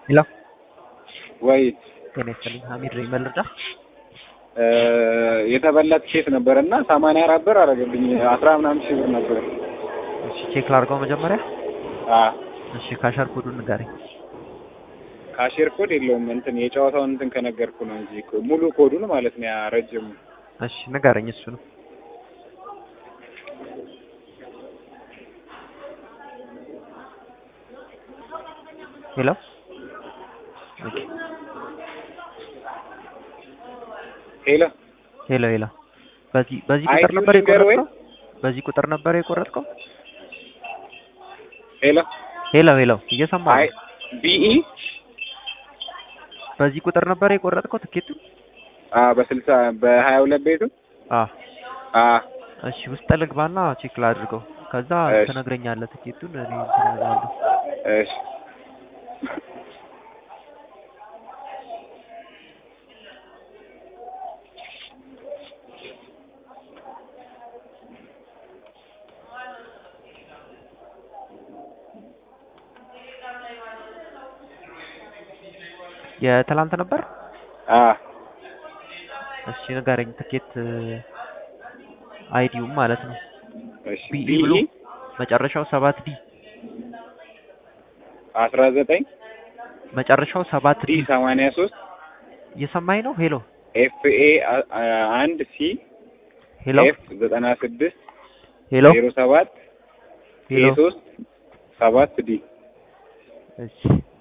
ሄሎ ወይ ጤና ይስጥልኝ ሀሚድ ነኝ መልርዳ የተበላ ትኬት ነበር እና ሰማንያ አራት ብር አደረገብኝ። አስራ ምናምን ሺህ ብር ነበር። እሺ ቼክ ላድርገው መጀመሪያ አ እሺ ካሸር ኮዱን ንገረኝ ካሼር ኮድ የለውም እንትን የጨዋታውን እንትን ከነገርኩ ነው እንጂ እኮ ሙሉ ኮዱን ማለት ነው ያ ረጅሙ እሺ ንገረኝ እሱ ነው ሄሎ ኦኬ ሄሎ ሄሎ ሄሎ በዚህ በዚህ አይ ቁጥር ቱ ነበር ንገር ወይ? የቆረጥከው በዚህ ቁጥር ነበር የቆረጥከው ሄሎ ሄሎ ሄሎ እየሰማህ አይ ነው ቢኢ በዚህ ቁጥር ነበር የቆረጥከው ትኬቱ አ በስልሳ በሀያ ሁለት ቤቱ አ አ እሺ ውስጥ ልግባና ቼክ ላድርገው ከዛ እሺ። ትነግረኛለህ ትኬቱን እኔ እንትን እላለሁ እሺ የትላንት ነበር አ እሺ ንገረኝ ትኬት አይዲውም ማለት ነው እሺ ቢኢ ቢኢ ብሎ መጨረሻው ሰባት ዲ አስራ ዘጠኝ መጨረሻው ሰባት ዲ ዲ ሰማንያ ሶስት እየሰማኝ ነው ሄሎ ኤፍ ኤ አንድ ሲ ሄሎ ኤፍ ዘጠና ስድስት ሄሎ ዜሮ ሰባት ኤ ሄሎ ሶስት ሰባት ዲ እሺ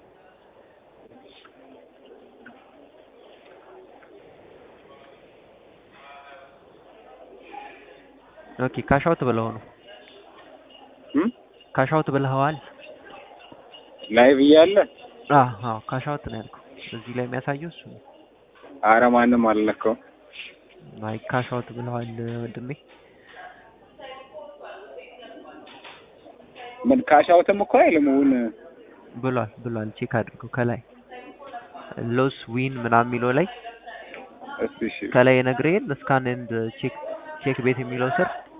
ኦኬ ካሻውት ብለው ነው እም ካሻውት ብለኸዋል ላይቭ እያለ አዎ አዎ ካሻውት ነው ያልከው እዚህ ላይ የሚያሳየው እሱ ነው አረ ማንም አልነካውም። አይ ካሻውት ብለዋል ወንድሜ ምን ካሻውትም እኮ አይልም እውን ብሏል ብሏል ቼክ አድርገው ከላይ ሎስ ዊን ምናምን የሚለው ላይ እስቲ እሺ ከላይ የነግርህን ስካን ኤንድ ቼክ ቼክ ቤት የሚለው ስር